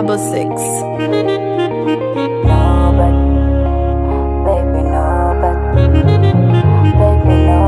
double six. Nobody, baby, nobody, baby, no.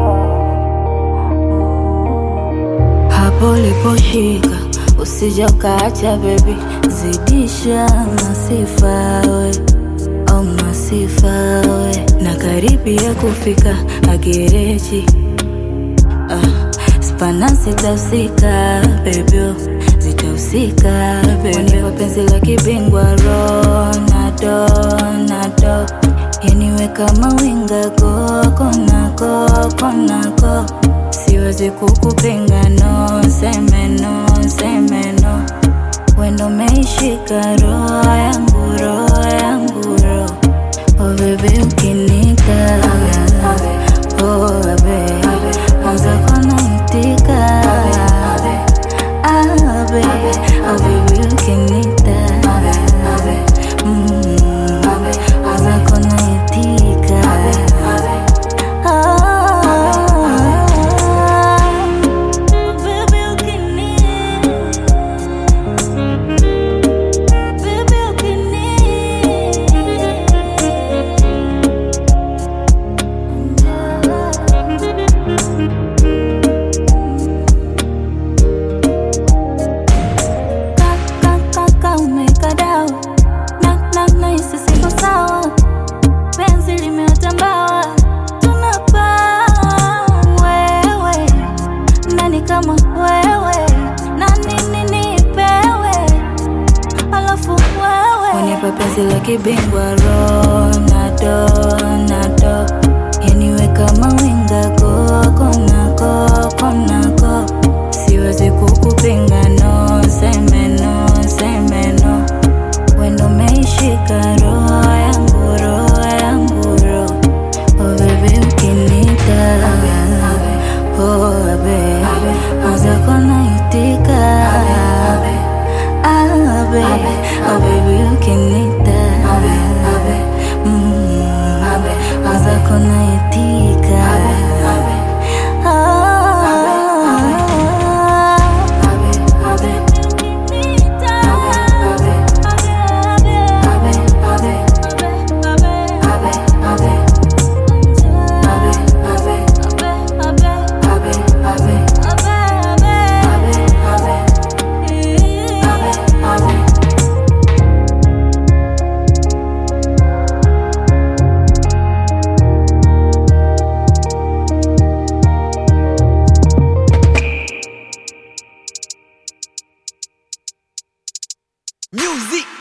hapo uliposhika usija ukaacha bebi, zidisha masifa we au masifa we, na karibia kufika agereji ah, spana zitahusika bebyo, zitahusika bebyo, penzi la kibingwa Ronaldo, Ronaldo yaniwe kama winga koko nako konako siwezi kukupinga no seme no seme no wendo meishika roho yangu roho yangu roho oh bebe ukinika oh bebe mwanza kona itika ah bebe oh bebe ukinika mm mwanza kona itika umekadao na na nahisi siko sawa penzi limetambawa tunapaa wewe nani kama wewe na nini nipewe alafu wewe unipa penzi la kibingwa Ronaldo Ronaldo yaniwe kama winga koko nako konako siwezi kukupinga no seme no seme no wendo meishika roho yangu roho yangu roho oh baby ukinika oh baby mwanza kona itika ah baby oh baby ukinika mm mwanza kona itika Music